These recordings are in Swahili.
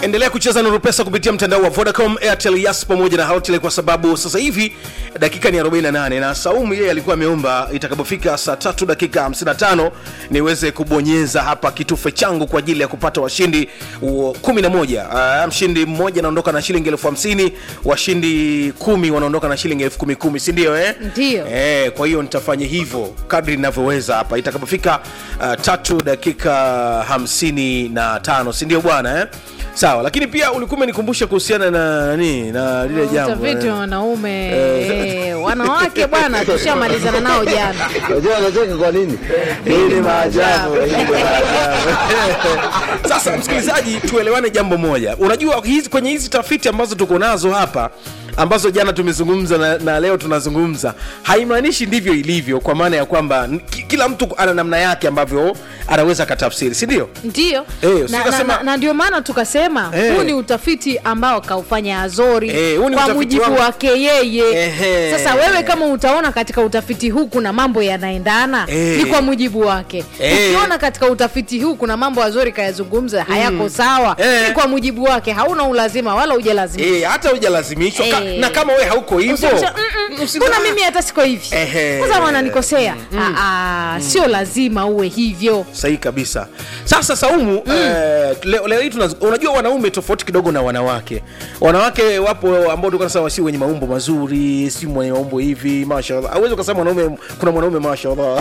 endelea kucheza nuru pesa kupitia mtandao wa vodacom airtel yas pamoja na hotl kwa sababu sasa hivi dakika ni 48 na saumu yeye alikuwa ameomba itakapofika saa tatu dakika 55 niweze kubonyeza hapa kitufe changu kwa ajili ya kupata washindi wa 11 uh, mshindi mmoja anaondoka na shilingi elfu hamsini washindi kumi wanaondoka na shilingi elfu kumi kumi sindio eh? Ndio. Eh, kwa hiyo nitafanya hivyo kadri ninavyoweza hapa itakapofika uh, tatu dakika hamsini na tano sindio bwana eh? sawa lakini pia ulikuwa umenikumbusha kuhusiana na nani na lile jambo utafiti eh. wa wanaume Eh. eh, wanawake bwana tushamalizana nao jana Unajua anacheka kwa nini? Hii ni maajabu, hii ni maajabu. sasa msikilizaji tuelewane jambo moja unajua hizi, kwenye hizi tafiti ambazo tuko nazo hapa ambazo jana tumezungumza na, na leo tunazungumza haimaanishi ndivyo ilivyo kwa maana ya kwamba n- ki- kila mtu ana namna yake ambavyo anaweza akatafsiri si ndio ndio Eh, na, usikasema- na, na, na ndio maana tukasema Eh. huu ni utafiti ambao kaufanya azori Eh, huu ni kwa utafiti mujibu wangu. wake yeye Ehe. sasa wewe kama utaona katika utafiti huu kuna mambo yanaendana Eh. ni kwa mujibu wake Eh. ukiona katika utafiti huu kuna mambo azori kayazungumza hayako sawa Eh. ni kwa mujibu wake hauna ulazima wala ujalazima e, hata hujalazimishwa ka, Eh. na kama we hauko hivyo Usikusha- mm, mm, usina- kuna mimi hata siko hivi Ehe. sasa wananikosea Ah, ah, sio lazima uwe hivyo sahihi kabisa sasa saumu mm. eh, leo, leo hii tunaz- unajua wanaume tofauti kidogo na wanawake wanawake wapo ambao tulikuwa tunasema si wenye maumbo mazuri si mwenye maumbo hivi mashallah awezi ukasema mwanaume kuna mwanaume mashallah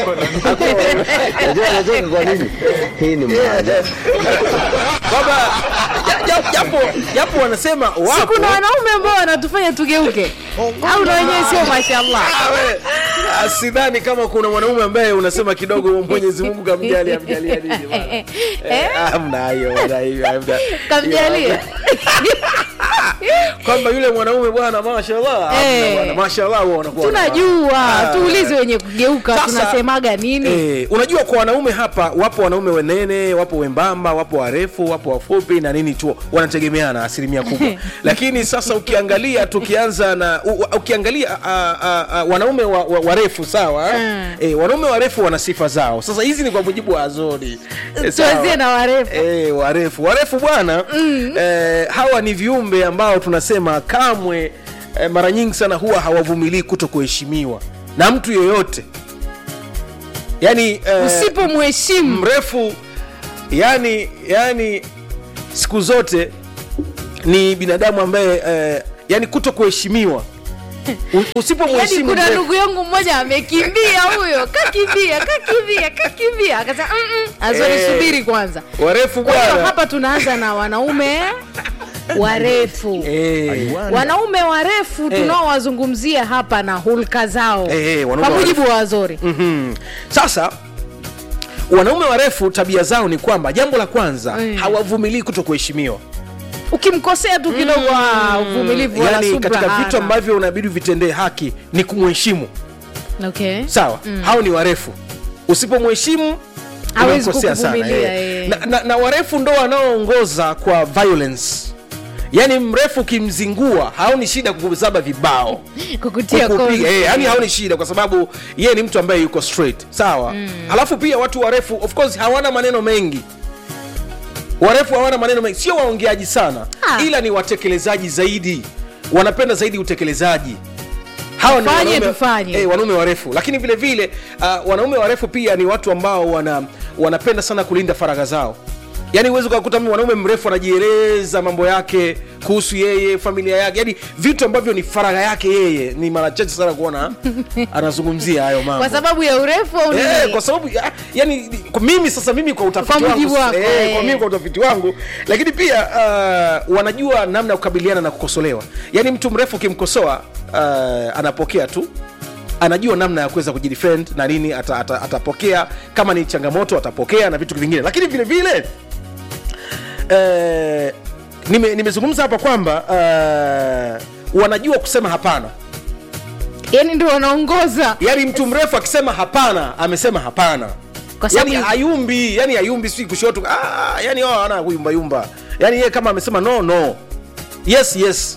Unajua anacheka kwa nini? Hii ni maajabu. kwamba ja- ja- japo japo wanasema si wapo kuna wanaume ambao wanatufanya tugeuke au na wenyewe sio mashallah Ah, we, ah, sidhani kama kuna mwanaume ambaye unasema kidogo mwenyezi mungu kamjali amjalia nini bwana. Eh, hamna hayo hamna hiyo, hamna. kamjalia kwamba yule mwanaume bwana mashallah hamna Eh. bwana, mashallah huwa wanakuwa tunajua Ah. tuulize wenye kugeuka Sasa, tunasemaga nini Eh, unajua kwa wanaume hapa wapo wanaume wenene wapo wembamba wapo warefu wapo wafupi na nini tu wanategemeana asilimia kubwa lakini sasa ukiangalia tukianza na u, u- ukiangalia a, a, a, wanaume wa, wa, warefu sawa Mm. eh, wanaume warefu wana sifa zao sasa hizi ni kwa mujibu wa azori eh, sawa. tuanzie na warefu Eh, warefu warefu bwana mm. eh, hawa ni viumbe ambao tunasema kamwe eh, mara nyingi sana huwa hawavumilii kuto kuheshimiwa na mtu yoyote yani eh, usipomheshimu mrefu yani yani siku zote ni binadamu ambaye eh, yani kuto kuheshimiwa U- yani usipomheshimu kuna mrefu- ndugu yangu mmoja amekimbia huyo kakimbia kakimbia kakimbia akasema "Mm-mm, azori Eh. subiri kwanza warefu kwa hiyo bwana hapa tunaanza na wanaume warefu Eh, wanaume warefu tunaowazungumzia hapa na hulka zao Eh, eh, wanaume kwa mujibu wa azori Mhm. sasa wanaume warefu tabia zao ni kwamba jambo la kwanza Mm. hawavumilii kuto kuheshimiwa ukimkosea tu kidogo ah, uvumilivu wala yani subra katika hana. vitu ambavyo unabidi vitendee haki ni kumheshimu okay. sawa hao ni warefu usipomheshimu Hawezi unamkosea sana, kukuvumilia, eh. eh. na, na, na warefu ndo wanaoongoza kwa violence yaani mrefu ukimzingua haoni shida kukuzaba vibao kukutia Kukupiga, kozi. eh, yani haoni shida kwa sababu yeye ni mtu ambaye yuko straight sawa mm. alafu pia watu warefu of course hawana maneno mengi warefu hawana maneno mengi sio waongeaji sana Ah. ila ni watekelezaji zaidi wanapenda zaidi utekelezaji hawa ni Tufanye, wanaume, tufanye. eh, wanaume warefu lakini vile vile uh, wanaume warefu pia ni watu ambao wana, wanapenda sana kulinda faragha zao yaani huwezi ukakuta mwanaume mrefu anajieleza mambo yake kuhusu yeye familia yake yaani vitu ambavyo ni faragha yake yeye ni mara chache sana kuona anazungumzia hayo mambo kwa sababu ya urefu au Eh, nini? kwa sababu ya, yani kwa mimi sasa mimi kwa utafiti Kwa mujibu wangu, wako, eh, eh. kwa mimi kwa utafiti wangu lakini pia uh, wanajua namna ya kukabiliana na kukosolewa yaani mtu mrefu ukimkosoa uh, anapokea tu anajua namna ya kuweza kujidefend na nini ata, ata, atapokea kama ni changamoto atapokea na vitu vingine lakini vile vile eh, nime- nimezungumza hapa kwamba uh, wanajua kusema hapana yani ndio wanaongoza yaani mtu mrefu akisema hapana amesema hapana Kwa sababu- yani ayumbi yani ayumbi si kushoto ah, yani wao ana kuyumbayumba yani yeye kama amesema no no yes yes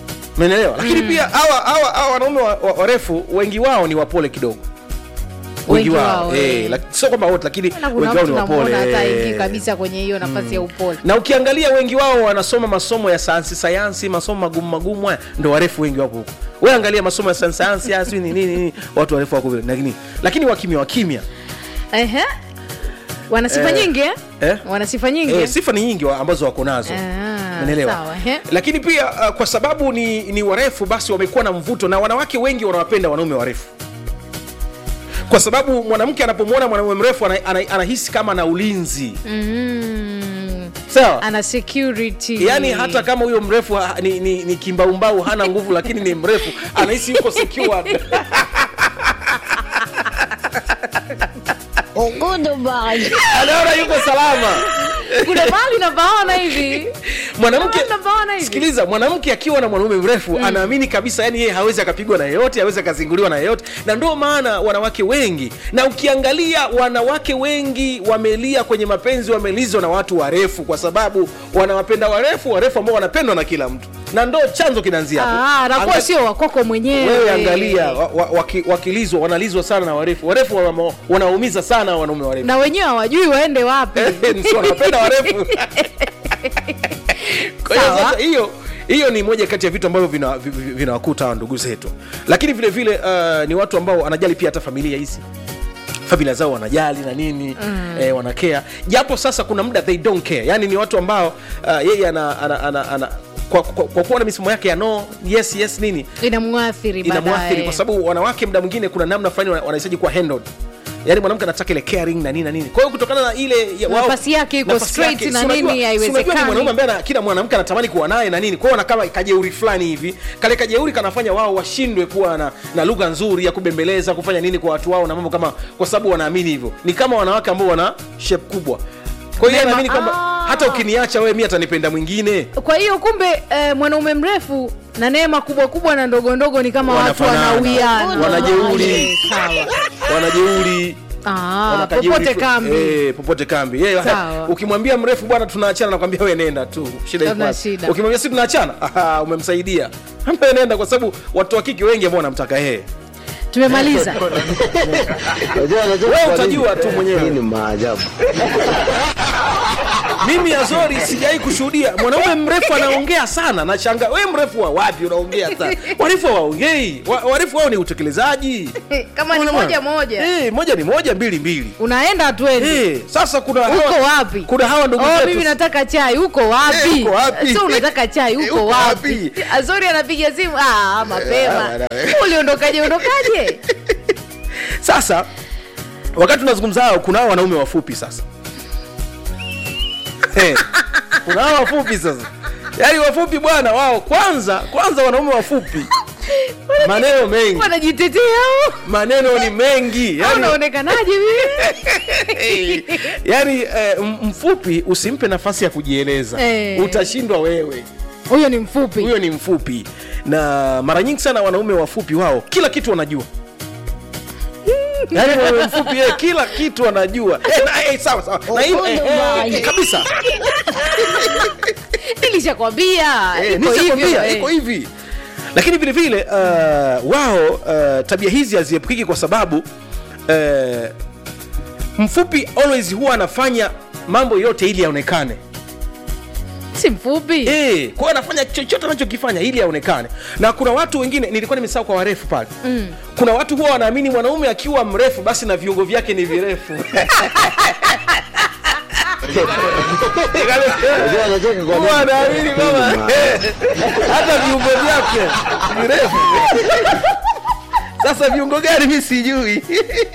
menelewa lakini pia hawa hawa hawa wanaume wa- wa- warefu wengi wao ni wapole kidogo wengi Wengi wao wao, eh, eh. lak- sio kwamba wote lakini Na kuna wengi wao mtu ni wapole namuona hata eh. ingi kabisa kwenye hiyo nafasi ya upole na ukiangalia wengi wao wanasoma masomo ya sayansi sayansi masomo magumu magumu haya ndo warefu wengi wapo huko we angalia masomo ya sayansi sayansi haya, sijui ni nini nini watu warefu wako vile lakini lakini wakimya wakimya Ehe. wana sifa Eh, nyingi eh? eh? wana sifa nyingi eh, eh? sifa ni nyingi wa- ambazo wako nazo Ah, Umeelewa? sawa, ehe. lakini pia uh, kwa sababu ni, ni warefu basi wamekuwa na mvuto na wanawake wengi wanawapenda wanaume warefu kwa sababu mwanamke anapomwona mwanaume mrefu ana, ana, anahisi kama na ulinzi Mm. sawa ana security yaani hata kama huyo mrefu ha, ni, ni, ni kimbaumbau hana nguvu lakini ni mrefu anahisi yuko secured anaona yuko salama kuna mahali napaona hivi mwanamke Kama mnapaona hivi. sikiliza mwanamke akiwa na mwanaume mrefu mm. anaamini kabisa yani yeye hawezi akapigwa na yeyote hawezi akazinguliwa na yeyote na ndio maana wanawake wengi na ukiangalia wanawake wengi wamelia kwenye mapenzi wamelizwa na watu warefu kwa sababu wanawapenda warefu warefu ambao wanapendwa na kila mtu na ndo chanzo kinaanzia hapo. Ah, anakuwa Anga- sio wakwako mwenyewe wewe angalia wa, wa, waki, wakilizwa wanalizwa sana na warefu warefu wana- wanaumiza sana wanaume warefu na wenyewe hawajui waende wapi Si wanapenda warefu kwa hiyo Sawa. sasa hiyo hiyo ni moja kati ya vitu ambavyo vinawakuta vina vi- vinawakuta hawa ndugu zetu lakini vile vile uh, ni watu ambao wanajali pia hata familia hizi familia zao wanajali na nini mm. eh, wanakea japo sasa kuna muda they don't care yani ni watu ambao uh, yeye ana, ana, ana, ana kwa, kwa, kwa kuwa na misimamo yake ya no yes yes nini inamwathiri inamwathiri baadaye. kwa sababu wanawake muda mwingine kuna namna fulani wana- wanahitaji kuwa handled yaani mwanamke anataka ile caring na nini na nini kwa hiyo kutokana na ile ya- wao- Nafasi yake iko nafasi straight yake, na si unajua- nini, si haiwezekani. unajua ni mwanaume ambaye ana- kila mwanamke anatamani kuwa naye na nini kwa hiyo kama kajeuri fulani hivi kale kajeuri kanafanya wao washindwe kuwa na, na lugha nzuri ya kubembeleza kufanya nini kwa watu wao na mambo kama kwa sababu wanaamini hivyo ni kama wanawake ambao wana shape kubwa kwa hiyo yeye Mema- anaamini kwamba Ah. hata ukiniacha wewe mi atanipenda mwingine kwa hiyo kumbe eh, mwanaume mrefu na neema kubwa kubwa na ndogo ndogo ni kama watu Wanafanana. wanawiana Wanajeuri. Eh, sawa wanajeuri Ah, Wanakajeuri popote fu- kambi Eh, popote kambi Yeye, Sawa. ukimwambia mrefu bwana tunaachana nakwambia we nenda tu shida iko Hamna wapi? shida. ukimwambia si tunaachana aha, umemsaidia Ambia nenda kwa sababu watu wa kike wengi ambao wanamtaka yeye tumemaliza Unajua unajua Wewe kwa utajua nini? tu mwenyewe. Hii ni maajabu. mimi azori sijawai kushuhudia mwanaume mrefu anaongea sana nashanga we mrefu wa wapi unaongea sana warefu hawaongei Wa- warefu wao ni utekelezaji kama ni Unaona? moja moja Eh, moja ni moja mbili mbili unaenda twende Eh, sasa kuna uko hawa- wapi kuna hawa ndugu oh, zetu mimi nataka chai uko Eh, wapi uko wapi? so unataka chai Eh, uko uko wapi wapi? azori anapiga simu ah, mapema bana, we. uliondokaje ondokaje sasa wakati tunazungumza hao kuna hao wanaume wafupi sasa Eh, kuna hao wafupi sasa yaani wafupi bwana wao kwanza kwanza wanaume wafupi maneno mengi wanajitetea au? maneno ni mengi Au yani, unaonekanaje vile yani eh, m- mfupi usimpe nafasi ya kujieleza Eh. utashindwa wewe huyo ni mfupi huyo ni mfupi na mara nyingi sana wanaume wafupi wao kila kitu wanajua yaani mwanaume mfupi yeye kila kitu anajua eh, na, eh, sawa sawa na hii, eh, eh, eh, kabisa nilishakwambia Eh, iko nishakwambia, hivyo, eh. iko hivi lakini vile vile uh, wao uh, tabia hizi haziepukiki kwa sababu uh, mfupi always huwa anafanya mambo yote ili aonekane si mfupi Eh, kwa hiyo anafanya chochote anachokifanya ili aonekane na kuna watu wengine nilikuwa nimesahau kwa warefu pale mm. kuna watu huwa wanaamini mwanaume akiwa mrefu basi na viungo vyake ni virefu Unajua unacheka kwa huwa nini? anaamini Hii kwamba ni maajabu. hata viungo vyake virefu sasa viungo gani mi sijui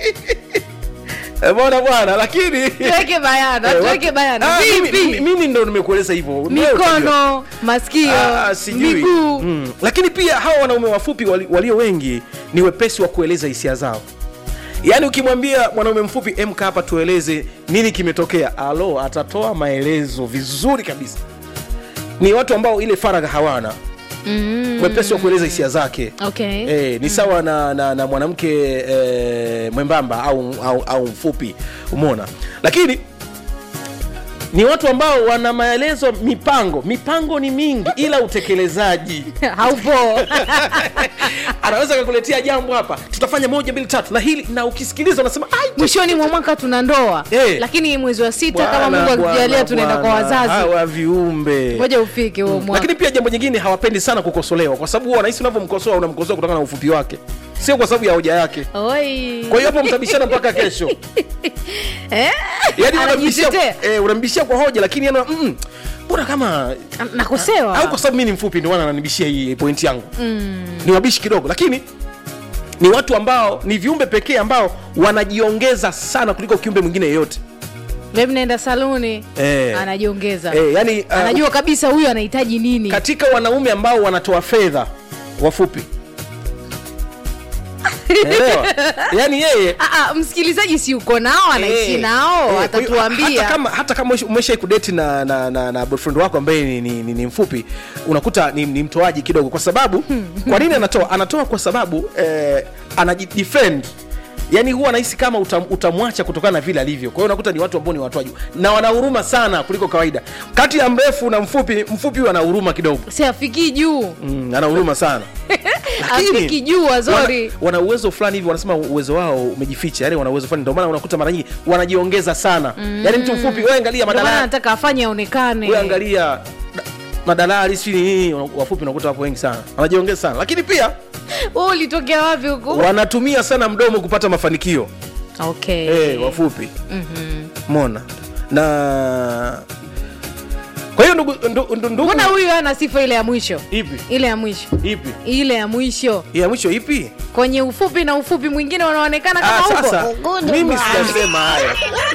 mona bwana lakini tuweke bayana Eh, tuweke watu- bayana Ah, mimi- mimi- vipi mimi ndo nimekueleza hivyo Wewe utajua. mikono masikio Ah, sijui miguu mm. lakini pia hawa wanaume wafupi wali- walio wengi ni wepesi wa kueleza hisia zao yaani ukimwambia mwanaume mfupi emka hapa tueleze nini kimetokea alo atatoa maelezo vizuri kabisa ni watu ambao ile faragha hawana Mm. mwepesi wa kueleza hisia zake okay Eh, ni sawa na, na, na mwanamke eh, mwembamba au, au, au mfupi umona lakini ni watu ambao wana maelezo mipango mipango ni mingi ila utekelezaji haupo anaweza kakuletea jambo hapa tutafanya moja mbili tatu na hili na ukisikiliza unasema "Ai, mwishoni mwa mwaka tuna ndoa Eh. lakini mwezi wa sita bwana, kama mungu bwana, akitujalia tunaenda kwa bwana, wazazi hawa viumbe ngoja ufike huo mwaka lakini pia jambo jingine hawapendi sana kukosolewa kwa sababu huwa wanahisi unavyomkosoa unamkosoa kutokana na ufupi wake sio kwa sababu ya hoja yake Oi. kwa hiyo hapo mtabishana mpaka kesho Eh? yani unambishia, Anajitetea. eh, unambishia kwa hoja lakini yana mm, mbona kama nakosewa au kwa sababu mi ni mfupi ndio maana ananibishia hii pointi yangu mm. ni wabishi kidogo lakini ni watu ambao ni viumbe pekee ambao wanajiongeza sana kuliko kiumbe mwingine yeyote Mimi naenda saluni Eh. anajiongeza eh, yani, uh, anajua kabisa huyu anahitaji nini katika wanaume ambao wanatoa fedha wafupi Elewa? yani yeye Ah, ah, msikilizaji si uko nao anaishi Eh, nao eh, kwa hiyo atatuambia hata kama, hata kama umeshai kudeti na, na, na, na boyfriend wako ambaye ni, ni, ni, ni mfupi unakuta ni, ni mtoaji kidogo kwa sababu kwa nini anatoa anatoa kwa sababu eh, anajidefend yaani huwa anahisi kama utam, utamwacha kutokana na vile alivyo kwa hiyo unakuta ni watu ambao ni watoaji na wana huruma sana kuliko kawaida kati ya mrefu na mfupi mfupi huyu ana huruma kidogo si afikii juu mm, ana huruma sana afiki juu wazori wana, wana uwezo fulani hivi wanasema uwezo wao umejificha yani wana uwezo fulani ndio maana unakuta mara nyingi wanajiongeza sana mm. yani mtu mfupi wewe angalia ndio maana madalali nataka afanye aonekane wewe angalia da- madalali si nini wafupi unakuta wapo wengi sana wanajiongeza sana lakini pia wewe ulitokea wapi huku wanatumia sana mdomo kupata mafanikio okay eh, wafupi Mhm. mona na kwa hiyo ndugu ndu- ndu- ndugu mbona huyu ana sifa ile ya mwisho ipi ile ya mwisho ipi ile ya mwisho ya mwisho ipi kwenye ufupi na ufupi mwingine unaonekana ah, kama sasa huko mimi sijasema hayo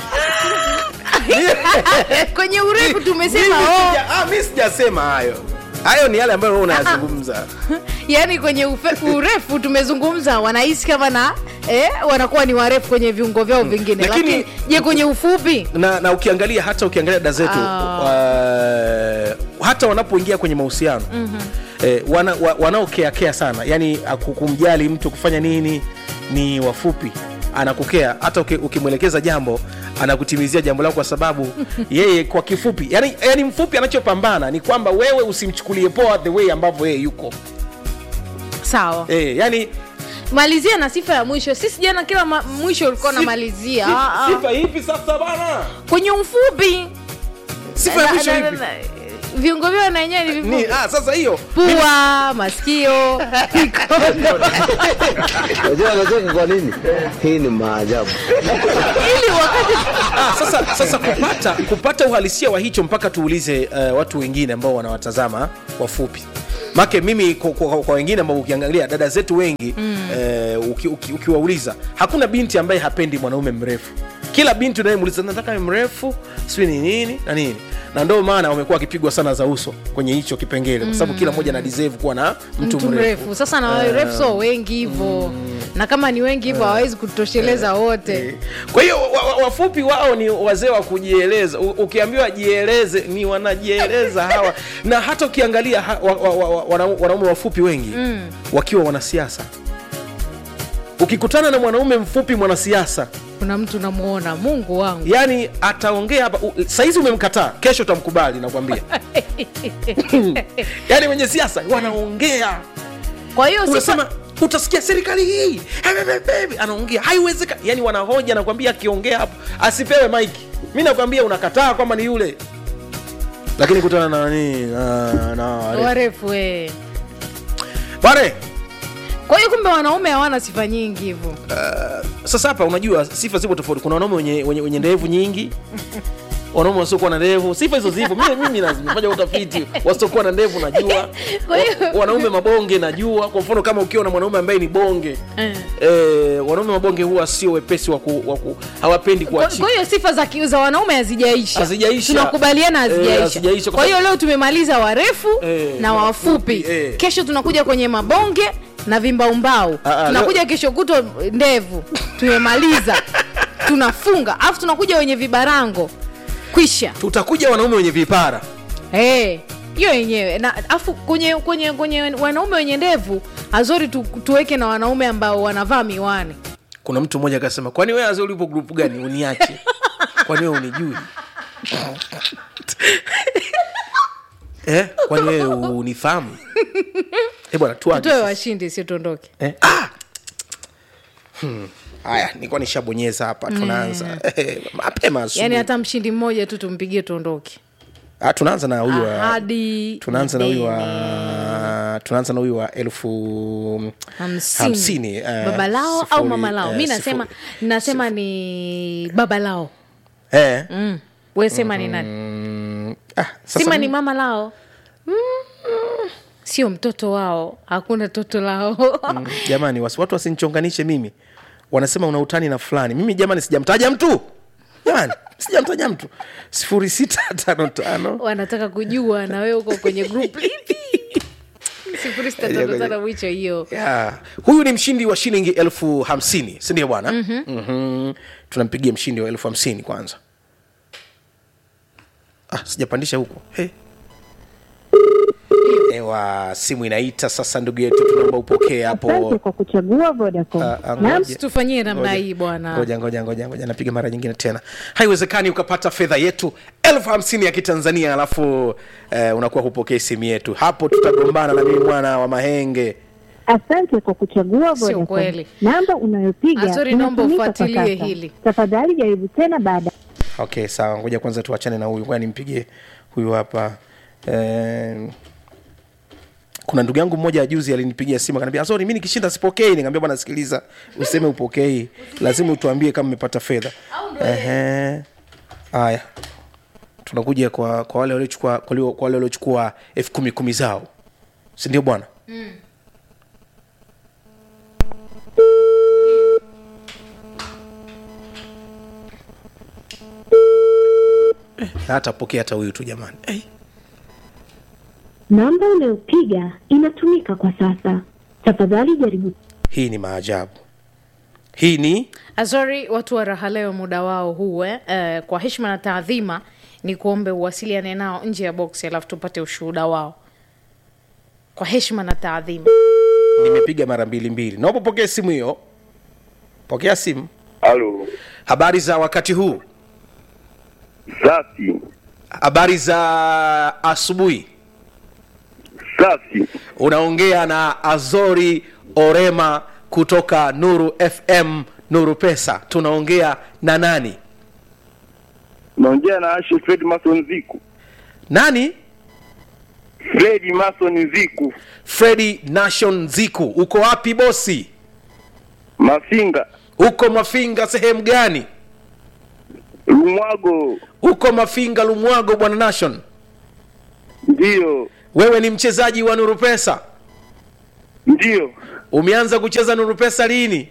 kwenye urefu tumesema Mimi oh, sija- ah, mi sijasema hayo hayo ni yale ambayo wewe unayazungumza yani kwenye ufe, urefu tumezungumza wanahisi kama na eh, wanakuwa ni warefu kwenye viungo vyao vingine Lakini- lakini je kwenye ufupi na, na ukiangalia hata ukiangalia dada zetu Ah. uh, hata wanapoingia kwenye mahusiano mm-hmm. eh, wana, wa, wanaokeakea sana yani aku- kumjali mtu kufanya nini ni wafupi anakukea hata uki- ukimwelekeza jambo anakutimizia jambo lako kwa sababu yeye kwa kifupi yani, yani mfupi anachopambana ni kwamba wewe usimchukulie poa the way ambavyo yeye yuko sawa eh, yani malizia na sifa ya mwisho sisi jana kila ma, mwisho ulikuwa si- unamalizia si- Ah, ah. sifa ipi sasa bana kwenye ufupi sifa ya Na- mwisho na- na- ipi na- viungo vyao na yenyewe ni ni, vifupi ah, sasa hiyo pua masikio mikono Unajua anacheka kwa nini? Hii ni maajabu. ili wakati Ah, sasa sasa kupata kupata uhalisia wa hicho mpaka tuulize uh, watu wengine ambao wanawatazama wafupi make mimi kwa, kwa, kwa wengine ambao ukiangalia dada zetu wengi mm. uh, uki, uki, ukiwauliza hakuna binti ambaye hapendi mwanaume mrefu kila binti unayemuuliza nataka mrefu sijui ni nini na nini na ndio maana wamekuwa wakipigwa sana za uso kwenye hicho kipengele kwa sababu kila mmoja ana deserve kuwa na mtu, mtu mrefu sasa na warefu so wengi hivyo na kama ni wengi hivyo hawawezi kutosheleza wote kwa hiyo wa- wa- wafupi wao ni wazee wa kujieleza U- ukiambiwa jieleze ni wanajieleza hawa na hata ukiangalia ha, wa, wa, wa, wa, wana- wanaume wafupi wengi mm. wakiwa wanasiasa ukikutana na mwanaume mfupi mwanasiasa kuna mtu namuona mungu wangu yani ataongea hapa u- saizi umemkataa kesho utamkubali nakwambia yani wenye siasa wanaongea kwa hiyo sifa unasema utasikia serikali hii Hebebebe, anaongea haiwezekani yani wanahoja nakwambia akiongea hapo asipewe maiki mi nakwambia unakataa kwamba ni yule lakini kutana na nani na, na, warefu eh. pale kwa hiyo kumbe wanaume hawana sifa nyingi hivyo sasa hapa unajua sifa zipo tofauti kuna wanaume wenye, wenye, wenye ndevu nyingi wanaume wasiokuwa na ndevu sifa hizo zipo mimi, mimi nafanya utafiti wasiokuwa na ndevu najua Kwa hiyo- Wa- wanaume mabonge najua kwa mfano kama ukiwa na mwanaume ambaye ni bonge Eh. eh, wanaume mabonge huwa sio wepesi wa ku, wa ku, hawapendi kwa kuachika kwa hiyo sifa za, ki- za wanaume hazijaisha Hazijaisha. tunakubaliana Eh, hazijaisha hazijaisha kwa kwa hiyo sababu- leo tumemaliza warefu Eh, na na wafupi wafupi, eh. kesho tunakuja kwenye mabonge na vimbaumbau Ah, ah, tunakuja kesho kutwa ndevu tumemaliza tunafunga alafu tunakuja wenye vibarango kwisha tutakuja wanaume wenye vipara Eh, hiyo yenyewe na afu kwenye kwenye kwenye wanaume wenye ndevu azori tu, tuweke na wanaume ambao wanavaa miwani kuna mtu mmoja akasema kwani wewe azee ulipo grupu gani uniache kwani wewe unijui eh, kwani wewe unifahamu eh bwana tuanze tutoe sasa. washindi si tuondoke Eh, ah! Hmm, haya nilikuwa nishabonyeza hapa tunaanza Eh, mapema asubuhi. yaani hata mshindi mmoja tu tumpigie tuondoke ah, tunaanza na huyu wa ahadi tunaanza na huyu wa Deni. tunaanza na huyu wa elfu hamsini, hamsini, eh, baba lao au sifuri, mama lao eh, mi sifuri. nasema nasema ni baba lao eh, mm. we sema ni nani mm, ah, sasa sima ni mimi- mama lao mm. sio mtoto wao hakuna toto lao Mm, jamani wasi- watu wasinichonganishe mimi wanasema una utani na fulani mimi jamani sijamtaja mtu jamani sijamtaja mtu sifuri sita tano tano wanataka kujua na wewe uko kwenye group lipi sifuri sita tano tano mwicho hiyo yeah. huyu ni mshindi wa shilingi elfu hamsini sindio bwana mm-hmm. mm-hmm. tunampigia mshindi wa elfu hamsini kwanza ah, sijapandisha huko hey. ewa simu inaita sasa ndugu yetu tunaomba upokee hapo Asante kwa kuchagua Vodacom. Ah, ah, Naam, ngoja. tufanyie namna Ngoja. hii bwana ngoja ngoja ngoja ngoja napiga mara nyingine tena haiwezekani ukapata fedha yetu elfu hamsini ya kitanzania alafu eh, unakuwa hupokei simu yetu hapo tutagombana na mimi mwana wa mahenge asante kwa kuchagua Sio Vodacom. kweli. Namba unayopiga Azori, naomba inatumika kwa ufuatilie sasa. hili. Tafadhali jaribu tena baada. okay sawa ngoja kwanza tuachane na huyu ngoja nimpigie huyu hapa eh, kuna ndugu yangu mmoja juzi alinipigia simu akaniambia sorry mi nikishinda sipokei nikamwambia bwana sikiliza useme upokei lazima utuambie kama umepata fedha Ehe. haya tunakuja kwa kwa wale waliochukua kwa walio- kwa wale waliochukua elfu kumi kumi zao si ndio bwana Eh, hata pokea hata huyu tu jamani eh. Namba unayopiga inatumika kwa sasa. Tafadhali jaribu. hii ni maajabu hii ni azori watu wa raha leo muda wao huu eh, eh, kwa heshima na taadhima ni kuombe uwasiliane nao nje ya boksi alafu tupate ushuhuda wao kwa heshima na taadhima nimepiga mara mbili mbili naomba pokea simu hiyo pokea simu Halo, habari za wakati huu safi habari za asubuhi safi. unaongea na azori orema kutoka nuru fm nuru pesa tunaongea na nani Naongea na Ashe Fred Mason Ziku. nani Fred Mason Ziku, fredi nation ziku uko wapi bosi Mafinga, uko mafinga sehemu gani Lumwago. uko mafinga lumwago bwana nation Ndiyo, wewe ni mchezaji wa nuru pesa ndiyo. umeanza kucheza nuru pesa lini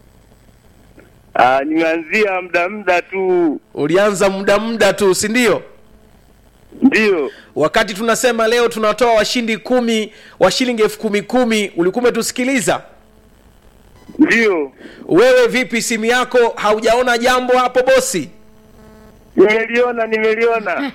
Ah, nimeanzia muda muda tu. ulianza muda muda tu si ndio Ndiyo, wakati tunasema leo tunatoa washindi kumi wa shilingi elfu kumi kumi ulikuwa umetusikiliza ndiyo. wewe vipi simu yako haujaona jambo hapo bosi Nimeliona, nimeliona.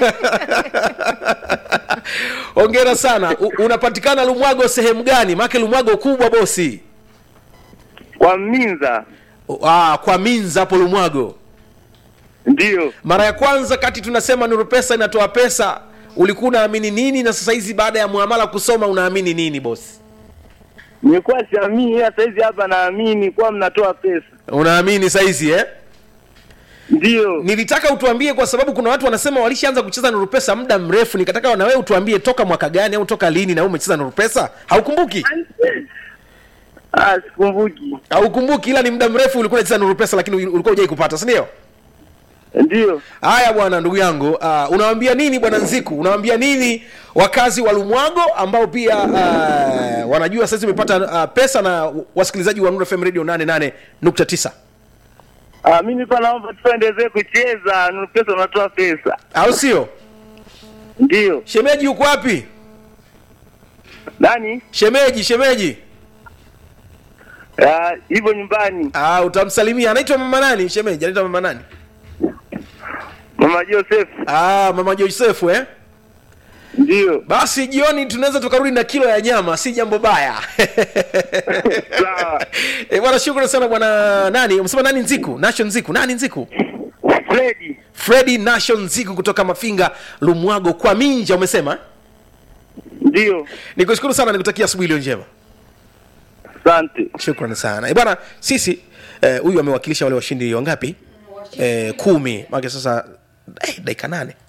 ongera sana U, unapatikana lumwago sehemu gani maake lumwago kubwa bosi Kwa Minza. ah, kwa minza hapo lumwago Ndiyo. mara ya kwanza kati tunasema nuru pesa inatoa pesa ulikuwa unaamini nini na sasa hizi baada ya muamala kusoma unaamini nini bosi Nilikuwa siamini, ila saizi hapa naamini kuwa mnatoa pesa. unaamini saizi eh? Ndiyo. nilitaka utuambie kwa sababu kuna watu wanasema walishaanza kucheza nuru pesa muda mrefu nikataka na wewe utuambie toka mwaka gani au toka lini na wewe umecheza nuru pesa haukumbuki Ah, sikumbuki. haukumbuki ila ni muda mrefu ulikuwa unacheza nuru pesa lakini ulikuwa hujai kupata si ndio Ndiyo. haya bwana ndugu yangu uh, unawambia nini bwana nziku unawambia nini wakazi wa lumwago ambao pia uh, wanajua sasa umepata uh, pesa na wasikilizaji wa Nuru fm radio 88.9 Ah, mimi pa naomba tuendelee kucheza, Nuru pesa unatoa pesa. au sio Ndiyo. shemeji yuko wapi Nani? shemeji shemeji Ah, hivyo nyumbani. Ah, utamsalimia anaitwa mama nani shemeji anaitwa mama nani Mama Joseph. ah, mama josefu eh Ndiyo. basi jioni tunaweza tukarudi na kilo ya nyama si jambo baya Sawa. Eh, bwana shukrani sana bwana nani umesema nani nziku nation nziku nani nziku Fredi. fredi nation nziku kutoka mafinga lumwago kwa minja umesema eh? Ndio. nikushukuru sana nikutakia asubuhi iliyo njema Asante. shukrani sana Eh, bwana sisi eh, huyu amewakilisha wale washindi wangapi eh, kumi make sasa eh, dakika nane